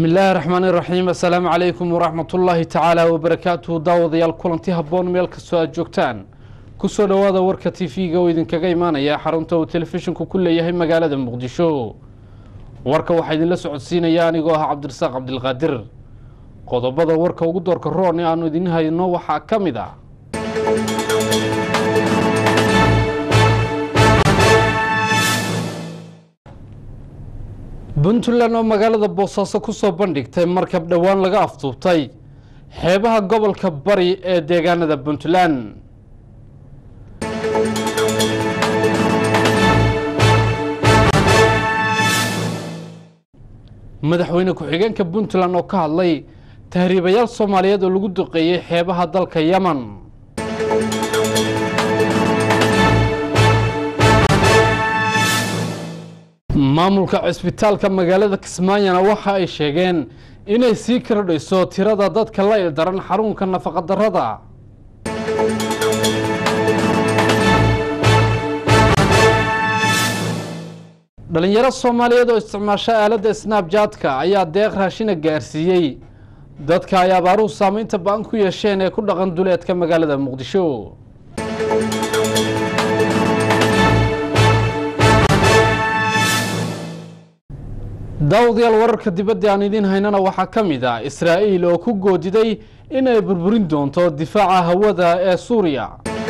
bismi illaahi raxmaani raxiim assalaamu calaykum waraxmatullaahi tacaala wabarakaatuhu daawadayaal kulanti habboon meel kastoo aad joogtaan kusoo dhowaada warka t v-ga oo idinkaga imaanaya xarunta uu telefishinku ku leeyahay magaalada muqdisho warka waxaa idinla socodsiinaya anigoo ah cabdirasaaq cabdilqaadir qodobada warka ugu doorka roon ee aanu idin hayno waxaa ka mid ah puntland oo magaalada boosaaso kusoo bandhigtay markab dhowaan laga afduubtay xeebaha gobolka bari ee deegaanada puntland madaxweyne ku-xigeenka puntland oo ka hadlay tahriibayaal soomaaliyeed oo lagu duqeeyey xeebaha dalka yeman maamulka cisbitaalka magaalada kismaayona waxa ay sheegeen inay sii kordhayso tirada dadka la ildaran xarunka nafaqadarrada dhalinyaro soomaaliyeed oo isticmaasha aaladda snabjaadka ayaa deeq raashina gaarsiiyey dadka ay abaaruhu saameynta ba-an ku yeesheen ee ku dhaqan duleedka magaalada muqdisho daawadayaal wararka dibadda aan idiin haynana waxaa ka mid ah israa'iil oo ku goodiday inay burburin doonto difaaca hawada ee suuriya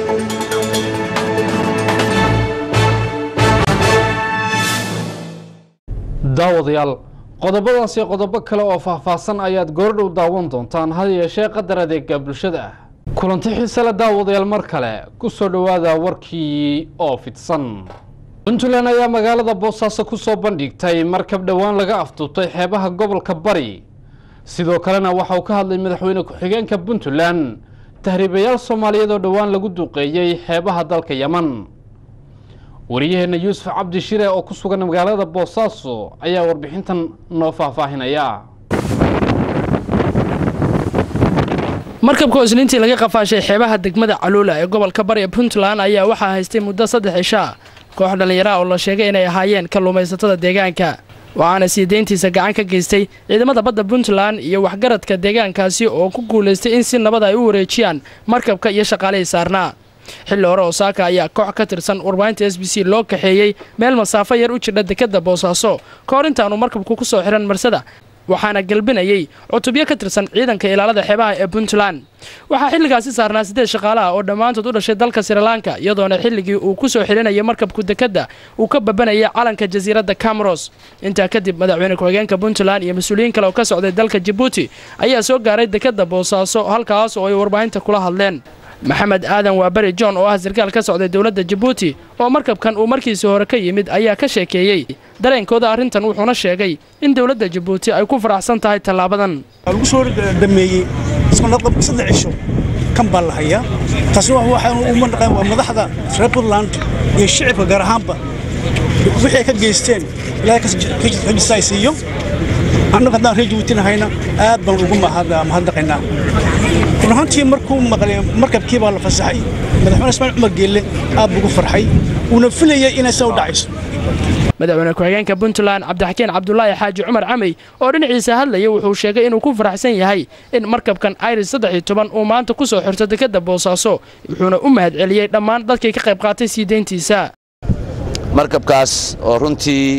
daawadayaal qodobadaas iyo qodobo kale oo faahfaahsan ayaad goordhow daawan doontaan had yeeshee qadar adeega bulshada ah kulanti xiisale daawadayaal mar kale ku soo dhowaada warkii oo fidsan puntland ayaa magaalada boosaaso kusoo bandhigtay markab dhowaan laga afduubtay xeebaha gobolka bari sidoo kalena waxa uu ka hadlay madaxweyne ku-xigeenka puntland tahriibayaal soomaaliyeed oo dhowaan lagu duqeeyey xeebaha dalka yeman wariyaheenna yuusuf cabdi shire oo ku sugan magaalada boosaaso ayaa warbixintan noo faahfaahinaya markabka isniintii laga qafaashay xeebaha degmada caluula ee gobolka bari ee puntland ayaa waxaa haystay muddo saddex cishaa koox dhallinyaraha oo la sheegay inay ahaayeen kalluumaysatada deegaanka waxaana sii deyntiisa gacan ka geystay ciidamada badda puntland iyo waxgaradka deegaankaasi oo ku guulaystay in si nabada ay u wareejiyaan markabka iyo shaqaalihii saarnaa xilli hore osaaka ayaa koox ka tirsan warbaahinta s b c loo kaxeeyey meel masaafo yar u jidha dekadda boosaaso ka hor intaanu markabku ku soo xihan marsada waxaana galbinayey cutubyo ka tirsan ciidanka ilaalada xeebaha ee puntland waxaa xilligaasi saarnaa siddeed shaqaalaha oo dhammaantood u dhashay dalka srilanka iyadoona xilligii uu ku soo xilinayay markabku dekadda uu ka babanayay calanka jasiiradda cameros intaa kadib madaxweyne ku-xigeenka puntland iyo mas-uuliyiin kale oo ka socday dalka jabuuti ayaa soo gaaray dekadda boosaaso halkaas oo ay warbaahinta kula hadleen maxamed aadan waaberi john oo ah sarkaal ka socday dowladda jabuuti oo markabkan uu markiisii hore ka yimid ayaa ka sheekeeyey dareenkooda arrintan wuxuuna sheegay in dowladda jabuuti ay ku faraxsan tahay tallaabadan lagu soo dhameeyey saddex cisho kan baa la hayaa taasna waxaan u mandhaqeen waa madaxda reer puntland iyo shicibka gaar ahaanba wixii ay ka geysteen ilaahay ka jisaaysiiyo annagu haddaan reer jabuuti nahayna aad baan ugu mahadnaqaynaa run ahaantii markuu maqlay markabkii baa la fasaxay madaxweyne ismaaciil cumar geelle aad buu ugu farxay wuuna filayay inay saa u dhacayso madaxweyne ku-xigeenka puntland cabdixakiin cabdulaahi xaaji cumar camey oo dhinaciisa hadlayay wuxuu sheegay inuu ku faraxsan yahay in markabkan iris saddex iyo toban uu maanta ku soo xirto dekadda boosaaso wuxuuna u mahad celiyey dhammaan dadkii ka qayb qaatay sii deyntiisa markabkaas oo runtii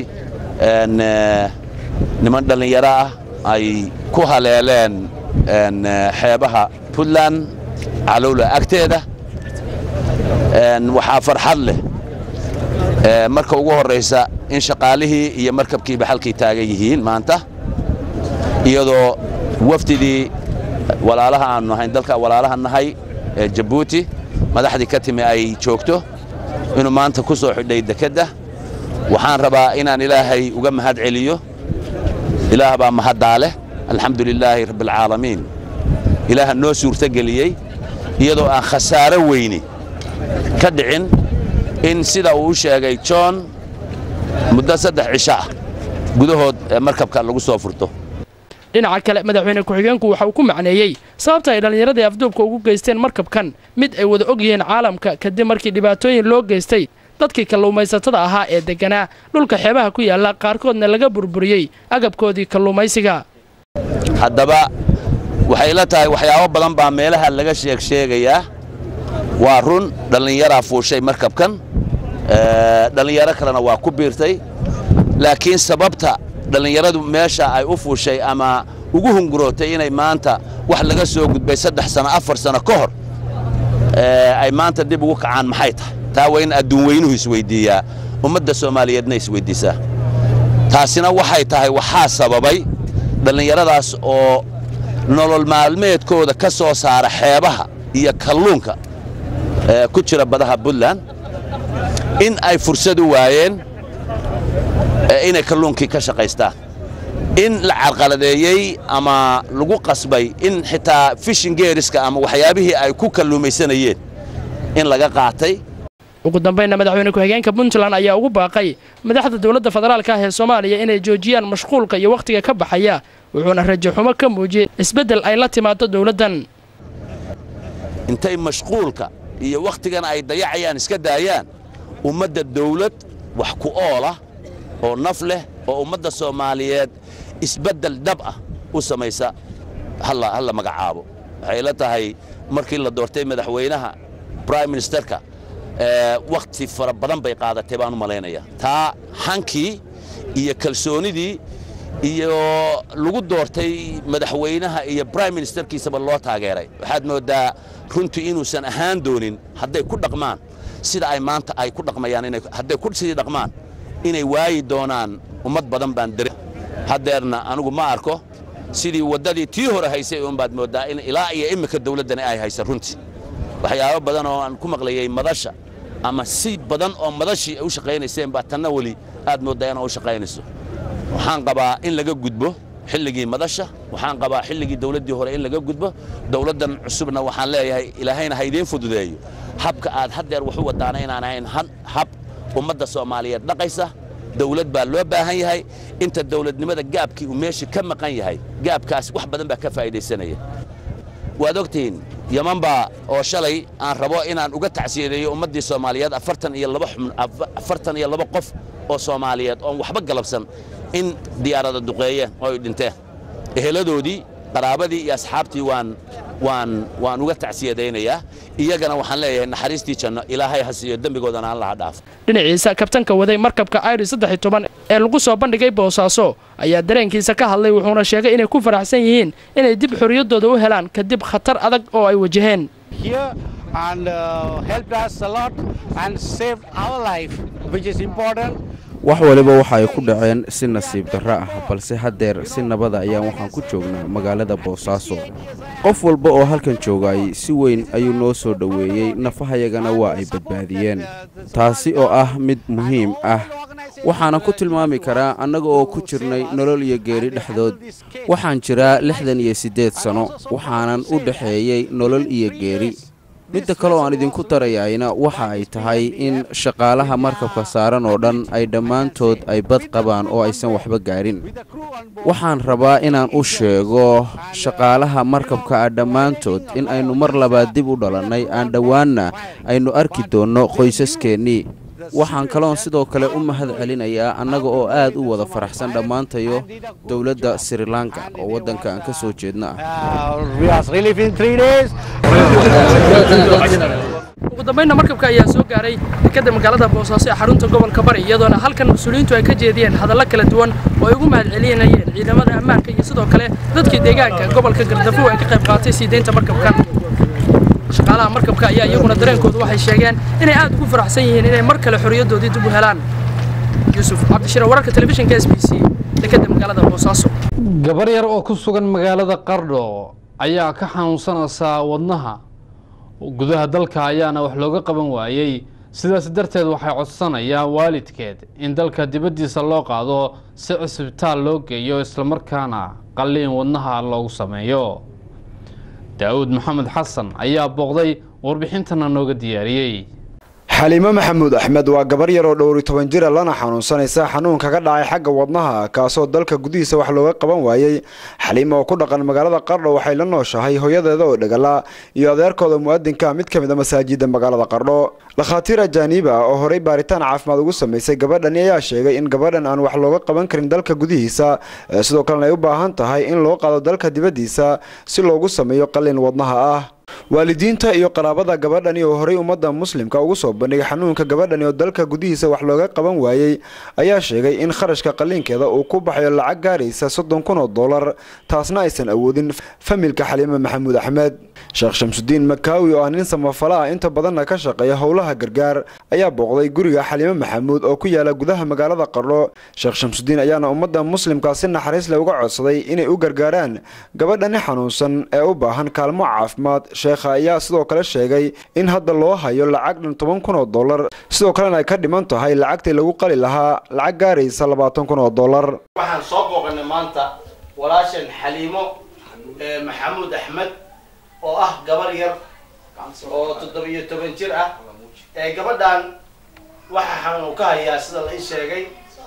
niman dhallinyaro ah ay ku haleeleen xeebaha puntland calowla agteeda waxaa farxad leh marka ugu horraysa in shaqaalihii iyo markabkiiba halkay taagan yihiin maanta iyadoo wafdidii walaalaha aannu nahayn dalka walaalaha nahay ee jabuuti madaxdii ka timi ay joogto inuu maanta ku soo xidhay dekedda waxaan rabaa inaan ilaahay uga mahad celiyo ilaah baa mahaddaa leh alxamdu lilaahi rabbialcaalamiin ilaaha noo suurtogeliyey iyadoo aan khasaaro weyni ka dhicin in sida uu u sheegay john muddo saddex cisho ah gudahood markabka lagu soo furto dhinaca kale madaxweyne ku-xigeenku waxa uu ku macneeyey sababta ay dhallinyaradii afduubka ugu geysteen markabkan mid ay wada og yihiin caalamka kadib markii dhibaatooyin loo geystay dadkii kalluumaysatada ahaa ee degganaa dhulka xeebaha ku yaalla qaarkoodna laga burburiyey agabkoodii kalluumaysiga haddaba waxay la tahay waxyaabo badan baa meelaha laga sheeg sheegayaa waa run dhallinyaraa fuushay markabkan dhallinyaro kalena waa ku biirtay laakiin sababta dhallinyaradu meesha ay u fuushay ama ugu hungurootay inay maanta wax laga soo gudbay saddex sano afar sano ka hor ay maanta dib ugu kacaan maxay tahay taa waa in adduun weynuhu isweyddiiyaa ummadda soomaaliyeedna isweyddiisaa taasina waxay tahay waxaa sababay dhallinyaradaas oo nolol maalmeedkooda ka soo saara xeebaha iyo kalluunka ku jira badaha puntland in ay fursad u waayeen inay kalluunkii ka shaqaystaan in la carqaladeeyey ama lagu qasbay in xitaa fishin geeriska ama waxyaabihii ay ku kalluumaysanayeen in laga qaatay ugu dambaynna madaxweyne ku-xigeenka puntland ayaa ugu baaqay madaxda dowladda federaalka ah ee soomaaliya inay joojiyaan mashquulka iyo wakhtiga ka baxaya wuxuuna rajo xumo ka muujiyey isbeddel ay la timaado dowladdan intay mashquulka iyo wakhtigan ay dayacayaan iska daayaan ummadda dawlad wax ku oolah oo naf leh oo ummadda soomaaliyeed isbeddel dhab ah u samaysa halla magacaabo waxay la tahay markii la doortay madaxweynaha brime ministerka wakhti fara badan bay qaadatay baan u malaynaya taa hankii iyo kalsoonidii iyo lagu doortay madaxweynaha iyo brime ministerkiisaba loo taageeray waxaad mooddaa runtii inuusan ahaan doonin hadday ku dhaqmaan sida ay maanta ay ku dhaqmayaan hadday ku sidii dhaqmaan inay waayi doonaan ummad badan baan dare haddeerna anigu ma arko sidii waddadii tii hore haysay uunbaad mooddaa in ilaa iyo iminka dawladdani ay haysa runtii waxyaabo badan oo aan ku maqlayay madasha ama si badan oo madashii ay u shaqaynayseen baa tanna weli aad mooddaa inaa u shaqaynayso waxaan qabaa in laga gudbo xilligii madasha waxaan qabaa xilligii dawladdii hore in laga gudbo dawladdan cusubna waxaan leeyahay ilaahayna ha idiin fududeeyo habka aad haddeer wax u wadaana inaan ahayn hab ummadda soomaaliyeed dhaqaysa dawlad baa loo baahan yahay inta dawladnimada gaabkii uu meesha ka maqan yahay gaabkaas wax badan baa ka faa'iidaysanaya waad ogtihiin yaman baa oo shalay aan rabo inaan uga tacsiyadeeyo ummaddii soomaaliyeed afartan iyo laba xubn afartan iyo laba qof oo soomaaliyeed oon waxba galabsan in diyaarada duqeeyeen oo ay dhinteen eheladoodii qaraabadii iyo asxaabtii waan waan waan uga tacsiyadaynayaa iyagana waxaan leeyahay naxariistii janno ilaahay ha siiyo dembigoodana aan laha dhaafo dhinaciisa kabtanka waday markabka airi saddex iyo toban ee lagu soo bandhigay boosaaso ayaa dareenkiisa ka hadlay wuxuuna sheegay inay ku faraxsan yihiin inay dib xorriyaddooda u helaan kadib khatar adag oo ay wajaheen wax waliba waxa ay ku dhaceen si nasiib darro ah balse haddeer si nabada ayaan waxaan ku joognaa magaalada boosaaso qof walba oo halkan joogay si weyn ayuu noo soo dhoweeyey nafahayagana waa ay badbaadiyeen taasi oo ah mid muhiim ah waxaana ku tilmaami karaa annaga oo ku jirnay nolol iyo geeri dhexdood waxaan jiraa lixdan iyo siddeed sanno waxaanan u dhexeeyey nolol iyo geeri midda kale oo aan idinku darayayna waxa ay tahay in shaqaalaha markabka saaran oo dhan ay dhammaantood ay bad qabaan oo aysan waxba gaarin waxaan rabaa inaan u sheego shaqaalaha markabka ah dhammaantood in aynu mar labaad dib u dhalannay aan dhowaanna aynu arki doonno qoysaskeennii waxaan kaloon sidoo kale u mahad celinayaa annaga oo aad u wada faraxsan dhammaantayo dowladda sri lanka oo waddanka aan ka soo jeedna ah ugu dambaynna markabka ayaa soo gaaray dekadda magaalada boosaaso ee xarunta gobolka bari iyadoona halkan mas-uuliyiintu ay ka jeediyeen hadallo kala duwan oo ay ugu mahad celinayeen ciidamada ammaanka iyo sidoo kale dadkii deegaanka gobolka gardafuw ay ka qayb qaatay sii deynta markabkan shaqaalaha markabka ayaa iyaguna dareenkoodu waxay sheegeen inay aad ugu faraxsan yihiin inay mar kale xorriyaddoodii dib u helaan yuusuf cabdishire wararka telefishinka s b c dekadda magaalada boosaaso gabar yar oo ku sugan magaalada qardho ayaa ka xanuunsanaysaa wadnaha gudaha dalka ayaana wax looga qaban waayey sidaas darteed waxay codsanayaan waalidkeed in dalka dibaddiisa loo qaado si cisbitaal loo geeyo islamarkaana qalliin wadnaha loogu sameeyo daa'uud maxamed xasan ayaa booqday warbixintana nooga diyaariyey xaliimo maxamuud axmed waa gabar yar oo dhowri toban jira lana xanuunsanaysa xanuun kaga dhacay xagga wadnaha kaasoo dalka gudihiisa wax looga qaban waayey xaliimo oo ku dhaqan magaalada qardho waxay la nooshahay hooyadeeda oo dhegala iyo adeerkooda mu'adinka mid ka mid a masaajida magaalada qardho dhakhaatiir ajaaniib ah oo horey baaritaan caafimaad ugu samaysay gabadhani ayaa sheegay in gabadhan aan wax looga qaban karin dalka gudihiisa sidoo kalena ay u baahan tahay in loo qaado dalka dibaddiisa si loogu sameeyo qalin wadnaha ah waalidiinta iyo qaraabada gabadhani oo horey ummadda muslimka ugu soo bandhigay xanuunka gabadhani oo dalka gudihiisa wax looga qaban waayey ayaa sheegay in kharashka qalliinkeeda uu ku baxayo lacag gaaraysa soddon kun oo dollar taasna aysan awoodin familka xaliime maxamuud axmed sheekh shamsudiin makaawi oo ah nin samafala ah inta badanna ka shaqeeya howlaha gargaar ayaa booqday guriga xaliime maxamuud oo ku yaala gudaha magaalada qardho sheekh shamsudiin ayaana ummadda muslimka si naxariis leh uga codsaday inay u gargaaraan gabadhani xanuunsan ee u baahan kaalmo caafimaad sheekha ayaa sidoo kale sheegay in hadda loo hayo lacag dhan toban kun oo dollar sidoo kalena ay ka dhiman tahay lacagtii lagu qali lahaa lacag gaaraysa labaatan kun oo dollar waxaan soo booqanay maanta walaashan xaliimo maxamuud axmed oo ah gabar yar oo toddobiyo toban jir ah gabadhan waxaa xanuun ka hayaa sida la ii sheegay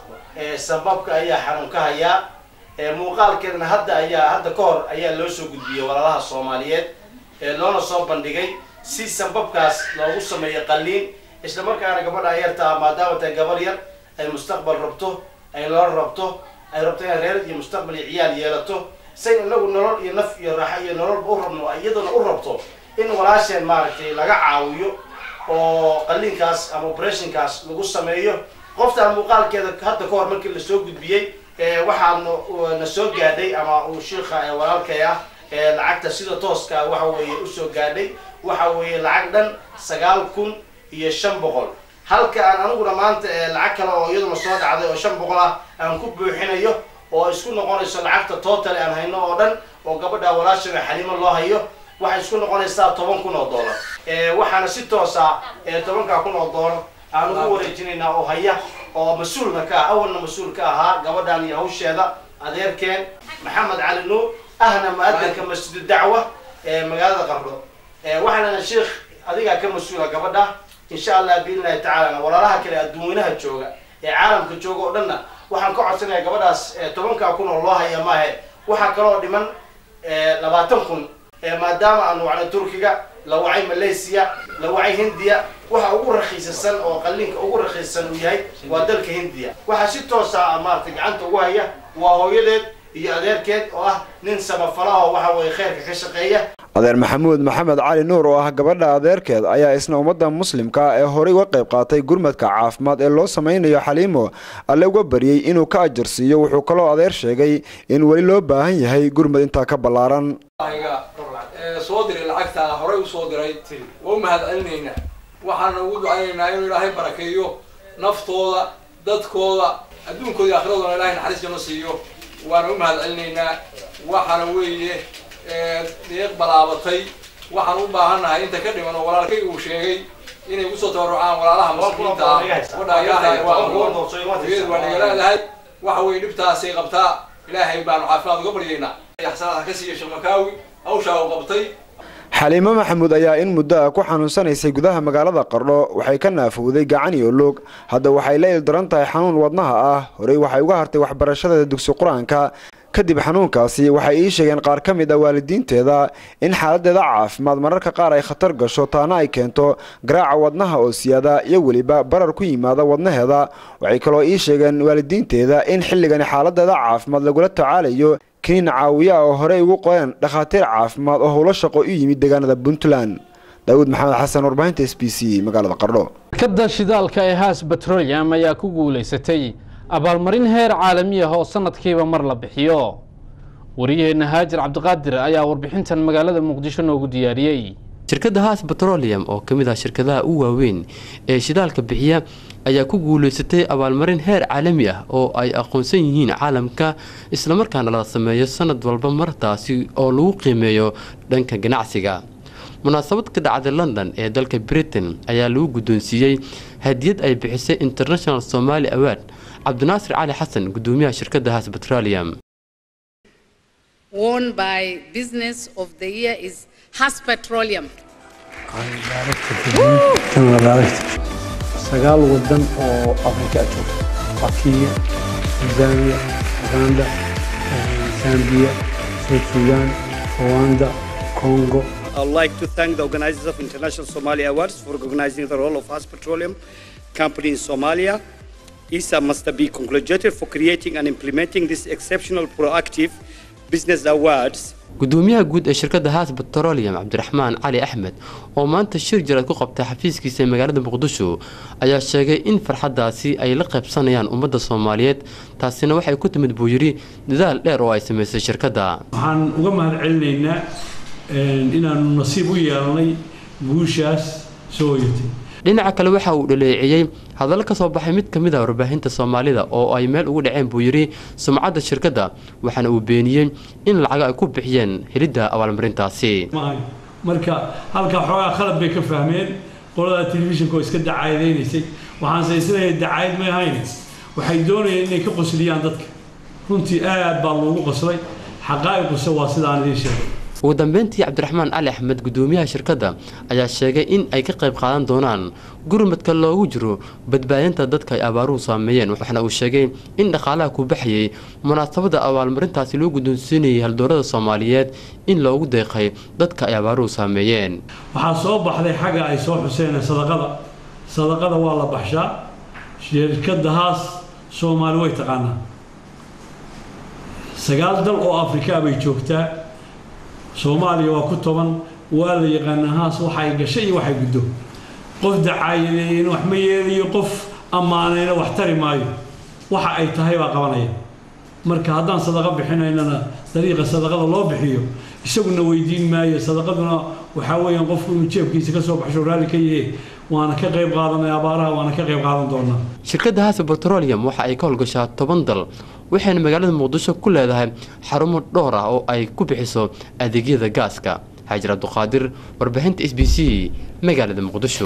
sababka ayaa xanuun ka hayaa muuqaalkeedna hadda ayaa hadda ka hor ayaa loo soo gudbiyey walaalaha soomaaliyeed loona soo bandhigay si sababkaas loogu sameeyo qalliin isla markaana gabadha yartaa maadaama tahay gabar yar ay mustaqbal rabto ay nolol rabto ay rabto inay reer iyo mustaqbal iyo ciyaal yeelato say inagu nolol iyo naf iyo raaxo iyo nololba u rabno iyaduna u rabto in walaasheen maaragtay laga caawiyo oo qalliinkaas ama operationkaas lagu sameeyo qoftaan muuqaalkeeda hadda ka hor markii lasoo gudbiyey waxaa na soo gaadhay ama uu shiikha walaalkay ah lacagta sida tooska waxa weeye usoo gaadhay waxa weeye lacag dhan sagaal kun iyo shan boqol halka aan aniguna maanta lacag kale oo iyaduna soo dhacday oo shan boqol ah aan ku buuxinayo oo isku noqonayso lacagta total aan hayno oo dhan oo gabadha walaashana xaliimo loo hayo waxay isku noqonaysaa toban kun oo dollar waxaana si toosa tobankaa kun oo dollar aan ugu wareejinaynaa oo haya oo mas-uulna ka ah awalna mas-uul ka ahaa gabadhan iyo hawsheeda adeerkeen maxamed cali nuur ahna mu-adinka masjidu dacwa ee magaalada qardho waxaana sheikh adigaa ka mas-uula gabadha insha allah biidnillahi tacaala walaalaha kale adduunweynaha jooga ee caalamka jooga oo dhanna waxaan ka codsanaya gabadhaas tobankaa kun oo loo haya maahe waxaa kaloo dhiman labaatan kun maadaama aan wacnay turkiga la wacay malaysia la wacay hindiya waxa ugu rakiisasan oo qalliinka ugu rakiisasan uu yahay waa dalka hindiya waxaa si toosa maaragtay gacanta ugu haya waa hooyadeed iyo adeerkeed oo ah nin samafalaho waxa weye kheyrka ka shaqeeya adeer maxamuud maxamed cali nuur oo ah gabadha adeerkeed ayaa isna ummadda muslimka ee horey uga qayb qaatay gurmadka caafimaad ee loo samaynayo xaliimo alle uga baryey inuu ka ajarsiiyo wuxuu kaloo adeer sheegay in weli loo baahan yahay gurmad intaa ka ballaaran soo diray lacagtaa horey usoo diray waa u mahad celinaynaa waxaana ugu ducaynaynaa inuu ilaahay barakeeyo naftooda dadkooda adduunkooda iyo akhiradoona ilahay naxariis jano siiyo waana u mahad celinaynaa waxaana weeye deeq balaabatay waxaan u baahannahay inta ka dhiman oo walaalkay uu sheegay inay ugusoo tabarucaan walaalaha muslimiinta ah gabadhaa yartahay waa aqoon hooyadu waa nagalaadahay waxa weeye dhibtaasay qabtaa ilaahay baanu caafimaad uga baryaynaa axsanaad ka siiya sheekh makaawi hawshaa uu qabtay xaliimo maxamuud ayaa in muddo ah ku xanuunsanaysay gudaha magaalada qardho waxay ka naafowday gacan iyo loog hadda waxay la ildaran tahay xanuun wadnaha ah horey waxay uga hartay waxbarashadeeda dugsi qur-aanka kadib xanuunkaasi waxay ii sheegeen qaar ka mid ah waalidiinteeda in xaaladeeda caafimaad mararka qaar ay khatar gasho taana ay keento garaaca wadnaha oo siyaada iyo weliba barar ku yimaada wadnaheeda waxay kaloo ii sheegeen waalidiinteeda in xilligani xaaladeeda caafimaad lagula tacaalayo kiniin caawiya oo horey ugu qoreen dhakhaatiir caafimaad oo howlo shaqo u yimid deegaanada puntland daawud maxamed xasan warbaahinta s b c magaalada qardho shirkadda shidaalka ee haas betrolium ayaa ku guulaysatay abaalmarin heer caalami ah oo sanadkiiba mar la bixiyo wariyaheenna haajir cabdiqaadir ayaa warbixintan magaalada muqdisho noogu diyaariyey shirkadda haas betrolium oo ka mid ah shirkadaha u waaweyn ee shidaalka bixiya ayaa ku guulaysatay abaalmarin heer caalami ah oo ay aqoonsan yihiin caalamka islamarkaana la sameeyo sanad walba martaasi oo lagu qiimeeyo dhanka ganacsiga munaasabad ka dhacday london ee dalka britain ayaa lagu guddoonsiiyey hadiyad ay bixisay international somali award cabdinaasir cali xasan gudoomiyaha shirkadda haas petroleum won by business of the year is Has Petroleum. sagaal wadan oo afrika a jooga waa kenya tanzania uganda zambia south sudan rwanda congo I would like to thank the organizers of International Somalia Awards for recognizing the role of Has Petroleum Company in Somalia. ISA must be congratulated for creating and implementing this exceptional proactive business awards gudoomiyaha guud ee shirkadda haas petroleum cabdiraxmaan cali axmed oo maanta shir jaraad ku qabtay xafiiskiisa ee magaalada muqdisho ayaa sheegay in farxaddaasi ay la qaybsanayaan ummadda soomaaliyeed taasina waxay ku timid buu yidhi dadaal dheer oo ay samaysay shirkadda waxaan uga mahad celinaynaa inaanu nasiib u yeelanay guushaas soo hoyatay dhinaca kale waxa uu dhaleeceeyey hadallo ka soo baxay mid ka mid ah warbaahinta soomaalida oo ay meel ugu dhaceen buu yidhi sumcadda shirkadda waxaana uu beeniyey in lacago ay ku bixiyeen helidda abaalmarintaasi marka halkaa xoogaa khalad bay ka fahmeen qolada telefishinka oo iska dacaayadaynaysay waxaanse isleeyahay dacaayad may ahayn waxay doonayeen inay ka qosliyaan dadka runtii aad baa loogu qoslay xaqaa'iquse waa sidaan idiin sheegay ugu dambeyntii cabdiraxmaan cali axmed gudoomiyaha shirkadda ayaa sheegay in ay ka qayb qaadan doonaan gurmadka loogu jiro badbaadinta dadka ay abaaruhu saameeyeen waxaana uu sheegay in dhaqaalaha ku baxayay munaasabadda abaalmarintaasi loo guddoonsiinayay haldoorada soomaaliyeed in loogu deeqay dadka ay abaaruhu saameeyeen waxaa soo baxday xagga ay soo xuseen sadaqada sadaqada waa la baxshaa shirkadahaas soomaali way taqaanaa sagaal dal oo afrikaa bay joogtaa soomaaliya waa ku toban waa la yaqaanaa haas waxay gashay iyo waxay guddo qof dacaayadeeyeen wax ma yeelayo qof ammaanayna wax tari maayo waxa ay tahay baa qabanaya marka haddaan sadaqa bixinaynana dariiqa sadaqada loo bixiyo isaguna weydiin maayo sadaqaduna waxaa weeyaan qofku inuu jeebkiisa ka soo baxsho raalli ka yahe waana ka qayb qaadanay abaaraha waana ka qayb qaadan doonaa shirkadda haasa petroleum waxa ay ka howlgashaa toban dal waxayna magaalada muqdisho ku leedahay xarumo dhowr ah oo ay ku bixiso adeegyada gaaska xaajir cabduqaadir warbaahinta s b c magaalada muqdisho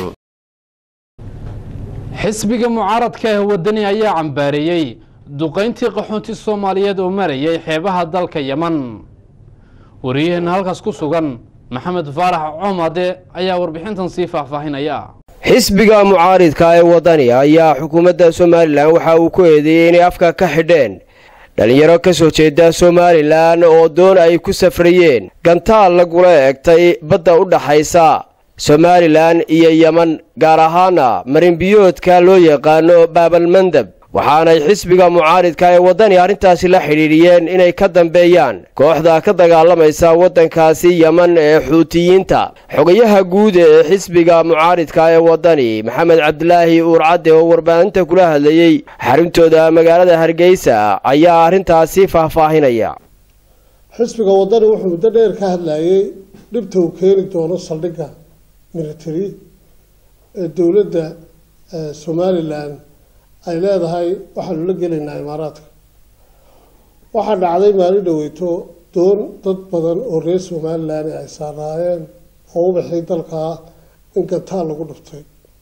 xisbiga mucaaradka ee wadani ayaa cambaareeyey duqayntii qaxoonti soomaaliyeed oo marayay xeebaha dalka yeman wariyaheena halkaas ku sugan maxamed faarax coomade ayaa warbixintan sii faahfaahinaya xisbiga mucaaridka ee wadani ayaa xukuumadda somalilan waxa uu ku eedeeyey inay afka ka xidheen dhallinyaro ka soo jeeda somalilan oo doon ay ku safrayeen gantaal lagula egtay badda u dhaxaysa somalilan iyo yeman gaar ahaana marinbiyoodka loo yaqaano baabalmandab waxaanay xisbiga mucaaridka ee waddani arrintaasi la xidhiidhiyeen inay ka dambeeyaan kooxda ka dagaalamaysa waddankaasi yeman ee xuutiyiinta xogayaha guud ee xisbiga mucaaridka ee waddani maxamed cabdilaahi uurcadde oo warbaahinta kula hadlayey xaruntooda magaalada hargeysa ayaa arrintaasi faahfaahinaya xisbiga waddani wuxuu muddo dheer ka hadlayey dhibta uu keeni doono saldhigga military ee dowladda somalilan ay leedahay waxaanu la gelaynaa imaaraadka waxaa dhacday maalin dhaweyto doon dad badan oo reer somalilan ay saaraayeen oo ubaxii dalkaa in gantaal lagu dhuftay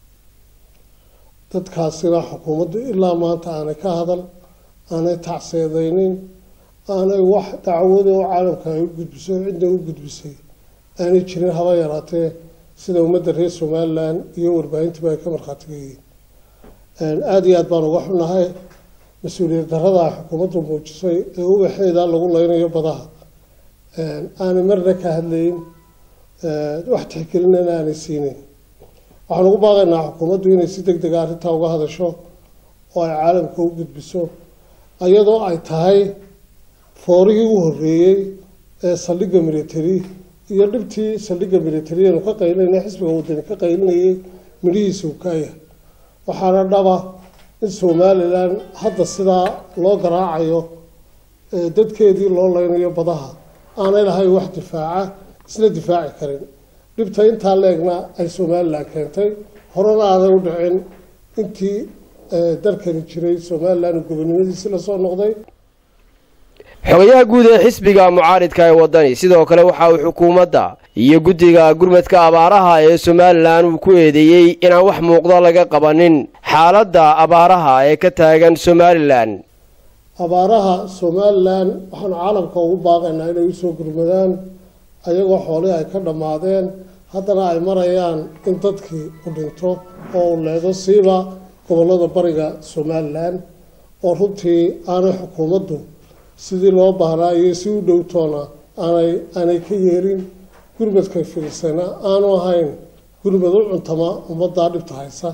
dadkaasina xukuumaddu ilaa maanta aanay ka hadal aanay tacseedaynin aanay wax dacwada oo caalamka ay u gudbiso cidna u gudbisay aanay jirin haba yaraatee sida ummadda reer somalilan iyo warbaahintiba ay ka markhaatiga yihiin aada iyo aad baan uga xunnahay mas-uuliyad darada xukuumaddu muujisay ee ubaxeeda lagu leynayo badaha aanay marna ka hadlayn wax tixgelinana aanay siinayn waxaan ugu baaqaynaa xukuumaddu inay si deg dega arrintaa uga hadasho oo ay caalamka u gudbiso iyadoo ay tahay foorihii u horreeyey ee saldhigga military iyo dhibtii saldhigga military aanu ka qaylinay xisbiga wadani ka qaylinayay midhihiisa uu kaayahay waxaana dhaba in somalilan hadda sidaa loo garaacayo dadkeedii loo leynayo badaha aanay lahayn wax difaaca isla difaaci karin dhibta intaa leegna ay somalilan keentay horena aanay u dhicin intii dalkani jiray somalilan uu gobonimadiisi lasoo noqday xogayaha guud ee xisbiga mucaaridka ee waddani sidoo kale waxa uu xukuumadda iyo guddiga gurmadka abaaraha ee somalilan uu ku eedeeyey inaan wax muuqdo laga qabanin xaaladda abaaraha ee ka taagan somalilan abaaraha somalilan waxaanu caalamka ugu baaqaynaa inay usoo gurmadaan ayagoo xoolihii ay ka dhammaadeen haddana ay marayaan in dadkii u dhinto oo uu leedo siiba gobollada bariga somalilan oo runtii aanay xukuumaddu sidii loo baahnaa iyo si u dhowtoona aanay aanay ka yeelin gurmadkay filisayna aanu ahayn gurmad u cuntama ummaddaa dhibta haysa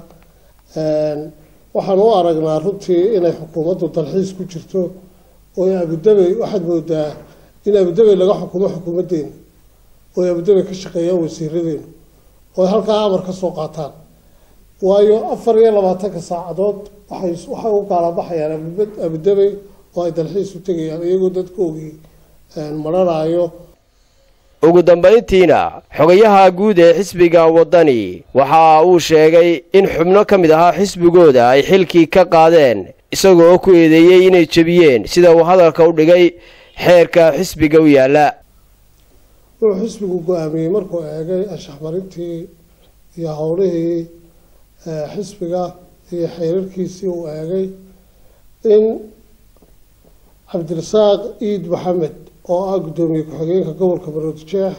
waxaan u aragnaa runtii inay xukuumaddu dalxiis ku jirto oo abudabey waxaad moodaa in abudabey laga xukumo xukuumaddeena oo abudabey ka shaqeeyaan wasiiradeenu oo ay halkaa amar ka soo qaataan waayo afar iyo labaatanka saacadood waxay waxay u gaalabaxayaan abudabey oo ay dalxiis u tegayaan iyagoo dadkoogii mararaayo ugu dambayntiina xogayaha guud ee xisbiga waddani waxa uu sheegay in xubno ka mid ahaa xisbigooda ay xilkii ka qaadeen isagoo ku eedeeyey inay jebiyeen sida uu hadalka u dhigay xeerka xisbiga u yaalla wuxuu xisbigu go-aamiyey markuu eegay anshaxmarintii iyo howlihii xisbiga iyo xeerarkiisii uu eegay in cabdirasaaq iid maxamed oo ah guddoomiye ku-xigeenka gobolka baroodijeex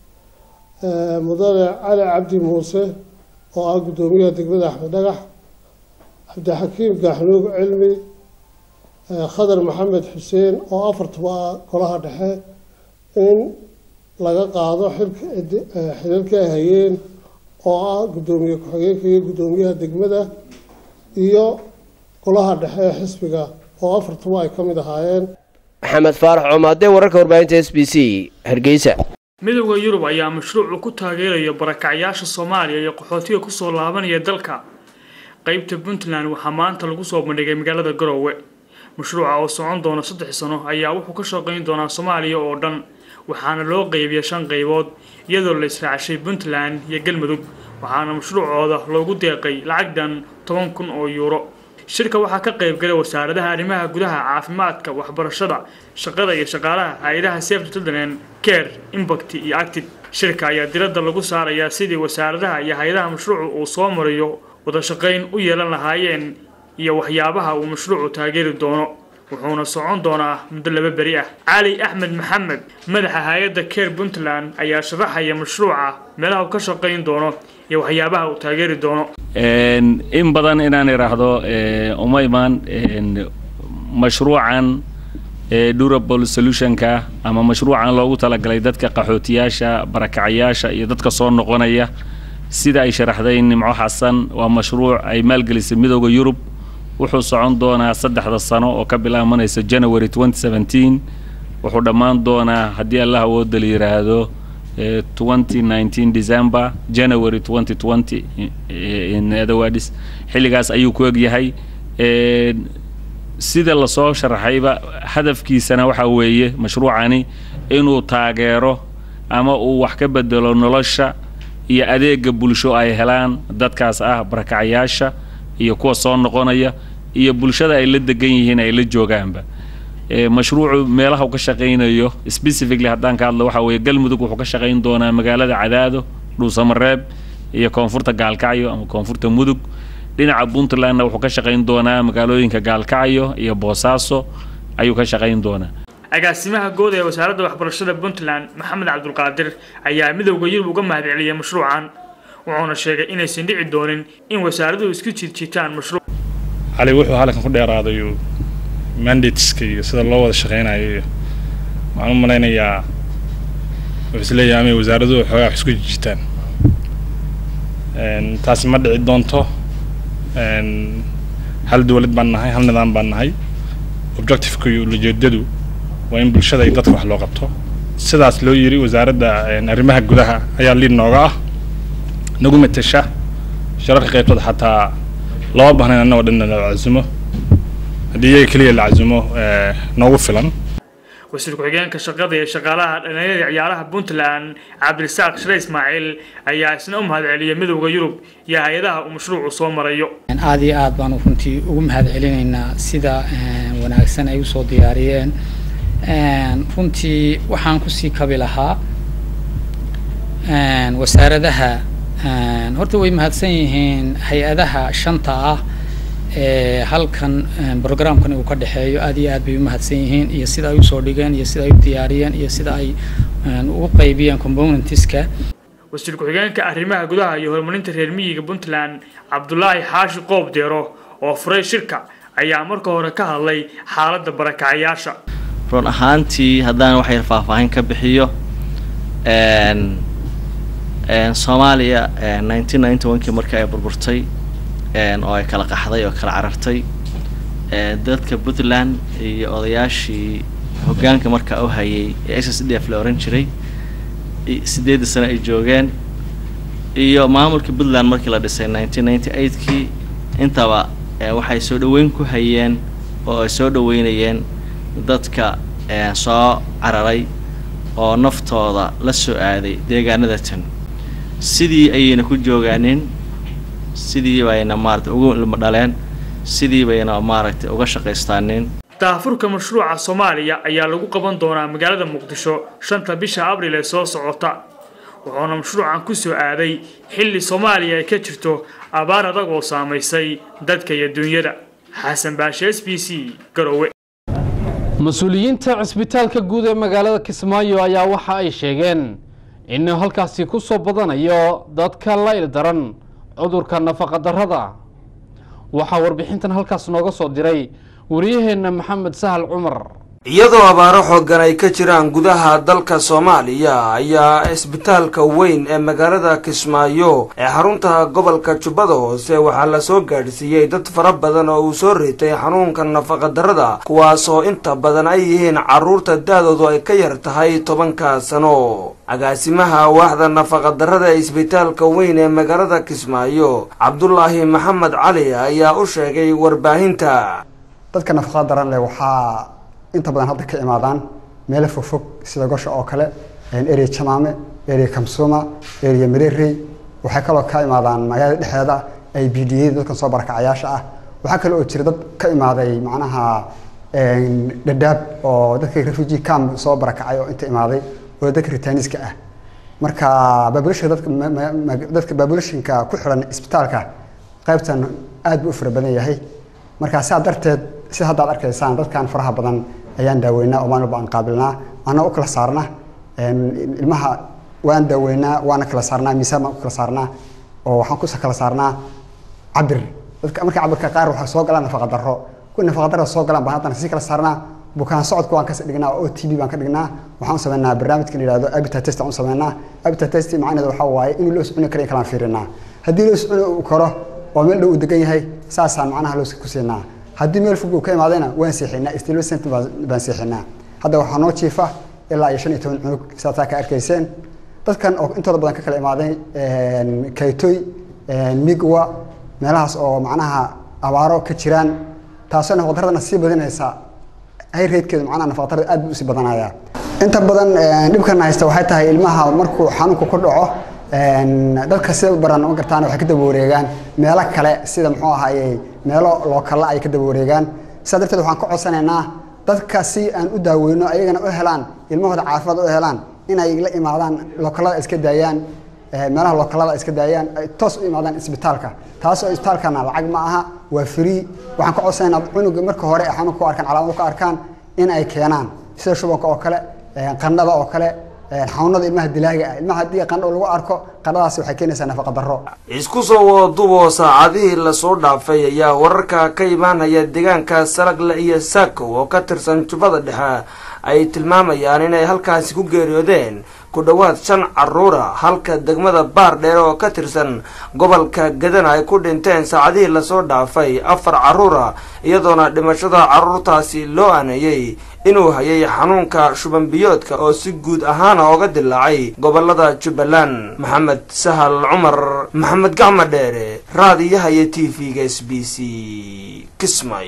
mudane cali cabdi muuse oo ah guddoomiyaha degmada axmed dhagax cabdixakiim gaaxnuug cilmi khadar maxamed xuseen oo afartuba ah golaha dhexe in laga qaado xilalkii ay hayeen oo ah guddoomiye ku-xigeenka iyo guddoomiyaha degmada iyo golaha dhexe ee xisbiga oo afartuba ay ka mid ahaayeen maxamed faarax coomaade wararka warbaahinta s b c hargeysa midowda yurub ayaa mashruucu ku taageeraya barakacyaasha soomaaliya iyo qaxootiga kusoo laabanaya dalka qeybta puntland waxaa maanta lagu soo bandhigay magaalada garoowe mashruuca oo socon doona saddex sano ayaa wuxuu ka shaqayn doonaa soomaaliya oo dhan waxaana loo qeybiya shan qaybood iyadoo la israacshay puntland iyo galmudug waxaana mashruucooda loogu deeqay lacagdan toban kun oo yuuro shirka waxaa ka qayb galay wasaaradaha arrimaha gudaha caafimaadka waxbarashada shaqada iyo shaqaalaha hay-adaha safety children care impact iyo active shirka ayaa diradda lagu saarayaa sidii wasaaradaha iyo hay-adaha mashruucu uu soo mariyo wada shaqayn u yeelan lahaayeen iyo waxyaabaha uu mashruucu taageeri doono wuxuuna socon doonaa muddo laba beri ah cali axmed maxamed madaxa hay-adda care puntland ayaa sharaxaya mashruuca meelaha uu ka shaqayn doono iyo waxyaabaha uu taageeri doono in badan inaan idhaahdo uma imaan mashruucan durable solutionka ama mashruucan loogu talagalay dadka qaxootiyaasha barakacayaasha iyo dadka soo noqonaya sida ay sharaxday nimco xasan waa mashruuc ay maalgelisay midooda yurub wuxuu socon doonaa saddexda sano oo ka bilaabanaysa january twenty seventeen wuxuu dhammaan doonaa haddii allah awooda la yidhaahdo twenty nineteen december january twenty twenty in other words xilligaas ayuu ku egyahay sida lasoo sharaxayba hadafkiisana waxaa weeye mashruucani inuu taageero ama uu wax ka bedelo nolosha iyo adeega bulsho ay helaan dadkaas ah barakacayaasha iyo kuwa soo noqonaya iyo bulshada ay la degan yihiin ay la joogaanba mashruucu meelaha uu ka shaqaynayo specifically haddaan ka hadlo waxaa weeye galmudug wuxuu ka shaqayn doonaa magaalada cadaado dhuusamareeb iyo koonfurta gaalkacyo ama koonfurta mudug dhinaca puntlandna wuxuu ka shaqayn doonaa magaalooyinka gaalkacyo iyo boosaaso ayuu ka shaqayn doonaa agaasimaha guud ee wasaaradda waxbarashada puntland maxamed cabdulqaadir ayaa midowda yurub uga mahadceliyay mashruucan wuxuuna sheegay inaysan dhici doonin in wasaaraduhu isku jiidjiitaan mashruuc cali wuxuu halkan ku dheeraaday mandateska iyo sida loo wada shaqeynayo iyo waxaan u malaynayaa wuxuu isleeyahay amay wasaaraduhu xoogaa wax isku jijitaan taasi ma dhici doonto hal dowlad baan nahay hal nidaam baan nahay objectiveka iyo ujeedadu waa in bulshada iyo dadka wax loo qabto sidaas loo yiri wasaaradda arrimaha gudaha ayaa liid nooga ah nagu matesha shararka qaybtooda xataa lama baahnayn annagoo dhan la casumo haddii iyaga keliya la casumo noogu filan wasiir ku-xigeenka shaqada iyo shaqaalaha dhalinyarada ciyaaraha puntland cabdirasaaq shire ismaaciil ayaa isna u mahadceliyay midowda yurub iyo hay-adaha uu mashruucu soo marayo aada iyo aad baanu runtii ugu mahad celinaynaa sida wanaagsan ay usoo diyaariyeen runtii waxaan kusii kabi lahaa wasaaradaha horta way mahadsan yihiin hay-adaha shanta ah ee halkan programkan uu ka dhexeeyo aad iyo aad bay u mahadsan yihiin iyo sida ay usoo dhigeen iyo sida ay u diyaariyeen iyo sida ay ugu qaybiyeen componentiska wasiir ku-xigeenka arrimaha gudaha iyo horumarinta reer miyiga puntland cabdulaahi xaashi qoob deero oo furay shirka ayaa marka hore ka hadlay xaaladda barakacayaasha run ahaantii haddaan wax yar faahfaahin ka bixiyo soomaaliya nineteen ninety one-kii markii ay burburtay oo ay kala qaxday oo kala carartay dadka puntland iyo odayaashii hoggaanka markaa u hayay ee s s d f la oran jiray sideedii sano ay joogeen iyo maamulka puntland markii la dhisay nineteen ninety eight-kii intaba waxay soo dhaweyn ku hayeen oo ay soo dhaweynayeen dadka soo cararay oo naftooda la soo aaday deegaanada tan sidii ayayna ku joogaanin sidii bayna maaragtay ugu ilmo dhaleen sidii bayna maaragtay uga shaqaystaanin daafurka mashruuca soomaaliya ayaa lagu qaban doonaa magaalada muqdisho shanta bisha abril ee soo socota wuxuuna mashruucan ku soo aaday xilli soomaaliya ay ka jirto abaar adag oo saamaysay dadka iyo dunyada xasan baashe s b c garowe mas-uuliyiinta cisbitaalka guud ee magaalada kismaayo ayaa waxa ay sheegeen in halkaasi ku soo badanayo dadka la ildaran cudurka nafaqadarrada waxaa warbixintan halkaas nooga soo diray wariyaheenna maxamed sahal cumar iyadoo abaaro xooggan ay ka jiraan gudaha dalka soomaaliya ayaa isbitaalka weyn ee magaalada kismaayo ee xarunta gobolka jubbada hoose waxaa la soo gaadhsiiyey dad fara badan oo uu soo ritay xanuunka nafaqadarrada kuwaasoo inta badan ay yihiin carruurta da-doodu ay ka yar tahay tobanka sano agaasimaha waaxda nafaqadarrada ee isbitaalka weyn ee magaalada kismaayo cabdulaahi maxamed cali ayaa u sheegay warbaahinta dadka nafaqada daran leh waxaa inta badan hadda ka imaadaan meelo fogfog sida gosha oo kale area jamaame area kamsuma area mererey waxay kaloo ka imaadaan magaalada dhexdeeda ay b d a dadkan soo barakacayaasha ah waxaa kale oo jira dad ka imaaday macnaha dhadhaab oo dadka refugee camp soo barakacay oo inta imaaday oo dadka ritaaniska ah marka population dadka dadka populationka ku xiran isbitaalka qaybtan aad buu u fara badan yahay marka saa darteed si haddaad arkaysaan dadkan faraha badan ayaan daaweynaa oo maalin walba aan qaabilnaa anaa u kala saarna ilmaha waan daaweynaa waana kala saarnaa miisaan baan u kala saarnaa oo waxaan ku kala saarnaa cabir dadka marka cabirka qaar waxaa soo galaan nafaqa darro kuwa nafaqa darro soo galaan baan haddana sii kala saarnaa bukaan socodka waan ka dhignaa oo t b baan ka dhignaa waxaan u sameynaa barnaamijka la yihahdo abita test aan u sameynaa abita test macnaheedu waxaa waaye inuu loo soconi karo in kalaan fiirinaa haddii loo soconi uu karo oo meel dhow uu degan yahay saasaan macnaha loo ku siinaa haddii meel fog uu ka imaadayna waan seexinaa stilcent baan seexinaa hadda waxaa noo jiifa ilaa iyo shan iyo toban cunug saasaa ka arkayseen dadkan oo intooda badan ka kala imaaday kaytoy migwa meelahaas oo macnaha abaaro ka jiraan taasoo nafaqdaradana sii badinaysa hayreedkeedu macnaha nafaqdarada aad buu usii badanayaa inta badan dhibkana haysta waxay tahay ilmaha markuu xanuunku ku dhaco dadka sida baran ma gartaan waxay ka daba wareegaan meelo kale sida muxuu ahaayey meelo lookalla ay ka daba wareegaan sidaa darteed waxaan ka codsanaynaa dadka si aan u daaweyno ayagana u helaan ilmahooda caafimaad u helaan inay la imaadaan lookallada iska daayaan meelaha lookallada iska daayaan ay toos u imaadaan isbitaalka taas oo isbitaalkana lacag ma aha waa free waxaan ka codsanaynaa cunuga marka hore ay xanuunka ku arkaan calaamado ku arkaan in ay keenaan sida shubanka oo kale qandhada oo kale xanuunada ilmaha dilaaga ah ilmaha haddii qandho lagu arko qandhadaasi waxay keenaysaa nafaqa darro isku soo wadadubo saacadihii lasoo dhaafay ayaa wararka ka imaanaya deegaanka salagle iyo saakow oo ka tirsan jubbada dhexe ay tilmaamayaan inay halkaasi ku geeriyoodeen ku dhowaad shan caruura halka degmada baar dheere oo ka tirsan gobolka gadana ay ku dhinteen saacadihii lasoo dhaafay afar caruura iyadoona dhimashada caruurtaasi loo aaneeyey inuu hayay xanuunka shubanbiyoodka oo si guud ahaana ooga dilaacay gobolada jubbaland maxamed sahal cumar maxamed gacma dheere raadiyaha iyo t v-ga s b c kismay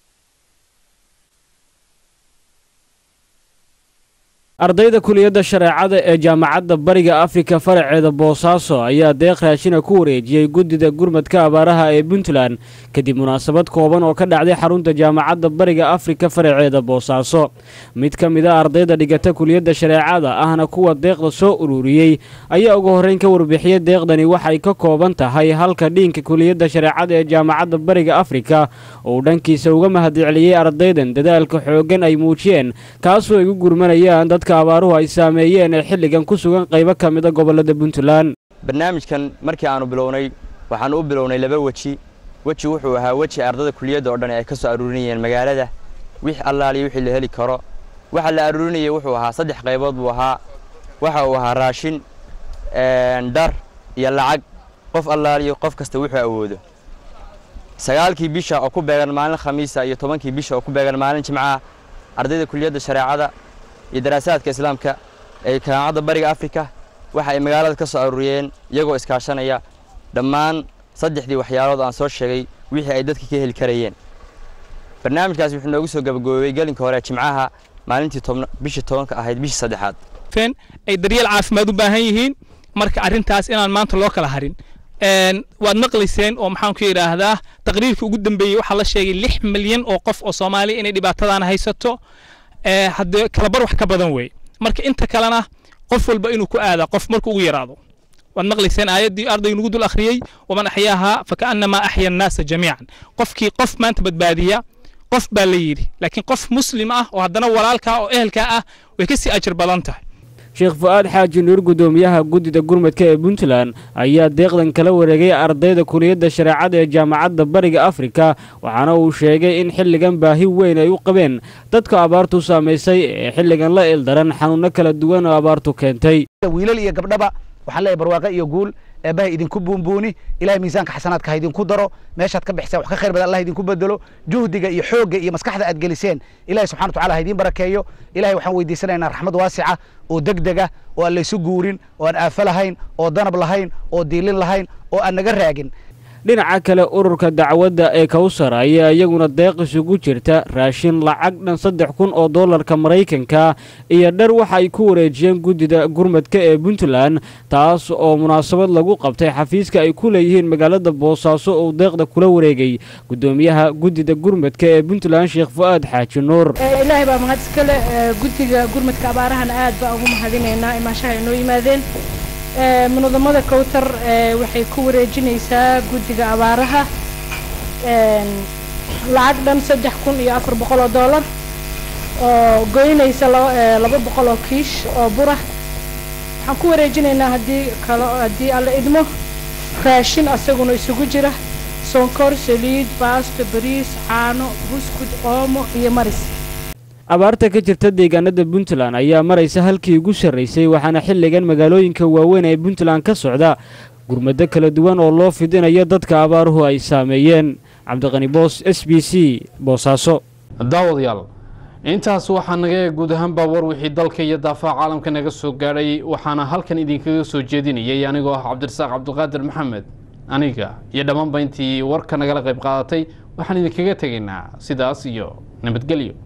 ardayda kuliyadda shareecada ee jaamacadda bariga afrika faraceeda boosaaso ayaa deeq raashina ku wareejiyey guddida gurmadka abaaraha ee puntland kadib munaasabad kooban oo ka dhacday xarunta jaamacadda bariga afrika faraceeda boosaaso mid ka mid a ardayda dhigata kuliyadda shareecada ahna kuwa deeqda soo ururiyey ayaa ugu horreyn ka warbixiyey deeqdani waxay ka kooban tahay halka dhiinka kuliyadda shareecada ee jaamacadda bariga afrika oo uu dhankiisa uga mahadceliyey ardaydan dadaalka xooggan ay muujiyeen kaasoo ay u gurmanayaan dadka abaaruhu ay saameeyeen ee xilligan ku sugan qaybo ka mida gobolada puntland barnaamijkan markii aanu bilownay waxaanu u bilownay laba weji weji wuxuu ahaa weji ardada kuliyadda oo dhan ay ka soo aruurinayeen magaalada wix allaaliyo wixii la heli karo waxa la aruurinayay wuxuu ahaa saddex qaybood buu ahaa waxa uu ahaa raashin dhar iyo lacag qof allaaliyo qof kasta wuxuu awoodo sagaalkii bisha oo ku beegan maalin khamiisa iyo tobankii bisha oo ku beegan maalin jimcaha ardayda kuliyadda shareecada iyo daraasaadka islaamka ee jaamacadda bariga afrika waxa ay magaalada ka soo aruuriyeen iyagoo iskaashanaya dhammaan saddexdii waxyaalood aan soo sheegay wixii ay dadka ka heli karayeen barnaamijkaasi wuxuu noogu soo gabagaboobay gelinka hore jimcaha maalintii bishii tobanka ahayd bishii saddexaad ay daryeel caafimaad u baahan yihiin marka arrintaas inaan maanta loo kala harin waad maqlayseen oo maxaan ku yidhaahdaa taqriirkii ugu dambeeyey waxaa la sheegay lix milyan oo qof oo soomaaliya inay dhibaatadan haysato haddee kalabar wax ka badan weeye marka inta kalena qof walba inuu ku aadaa qof markuu ugu yaraado waad maqlayseen aayaddii ardaygu nagu dul akhriyey waman axyaahaa fakaannamaa axya annaasa jamiican qofkii qof maanta badbaadiya qof baa la yidhi laakiin qof muslim ah oo haddana walaalkaa oo ehelkaa ah way kasii ajir badan tahay sheekh fu-aad xaaji nuur guddoomiyaha guddida gurmadka ee puntland ayaa deeqdan kala wareegay ardayda kuliyadda shareecada ee jaamacadda bariga afrika waxaana uu sheegay in xilligan baahi weyn ay u qabeen dadka abaartu saamaysay ee xilligan la ildaran xanuunno kala duwan oo abaartu keentay wiilal iyo gabdhaba waxaan leeyahay barwaaqo iyo guul eebbaha idinku buunbuuni ilahay miisaanka xasanaadka ha idinku daro meeshaad ka bixiseen wax ka khayr badan allah idinku bedelo juhdiga iyo xoogga iyo maskaxda aad geliseen ilahay subxana wataala ha idiin barakeeyo ilahay waxaan weydiisanaynaa raxmad waasica oo degdega oo aan laysu guurin oo aan aafo lahayn oo danab lahayn oo diilin lahayn oo aan naga raagin dhinaca kale ururka dacwadda ee kawsar ayaa iyaguna deeq isugu jirta raashin lacag dhan saddex kun oo dollarka maraykanka iyo dhar waxa ay ku wareejiyeen guddida gurmadka ee puntland taas oo munaasabad lagu qabtay xafiiska ay ku leeyihiin magaalada boosaaso oo deeqda kula wareegay guddoomiyaha guddida gurmadka ee puntland sheekh fu-aad xaaji nuur ilaahay baa mahad iska leh guddiga gurmadka abaarahana aad baan ugu mahadinaynaa imaashaha ay noo yimaadeen munadamada kowtar waxay ku wareejinaysaa guddiga abaaraha lacag dhan saddex kun iyo afar boqol oo dollar oo goynaysa laba boqol oo kiish oo bura waxaan ku wareejinaynaa haddii kalo haddii alla idmo raashin asaguna isugu jira sonkor saliid baasto bariis caano buskud oomo iyo maris abaarta ka jirta deegaanada puntland ayaa maraysa halkii ugu sarraysay waxaana xilligan magaalooyinka waaweyn ee puntland ka socda gurmado kala duwan oo loo fidinayo dadka abaaruhu ay saameeyeen cabdiqani boos s b c boosaaso daawadayaal intaas waxaa naga eeg guud ahaanbaa war wixii dalka iyo daafaha caalamka naga soo gaadhay waxaana halkan idinkaga soo jeedinayay anigoo ah cabdirasaaq cabdiqaadir maxamed aniga iyo dhammaanba intii warka nagala qayb qaadatay waxaan idinkaga tegaynaa sidaas iyo nabadgelyo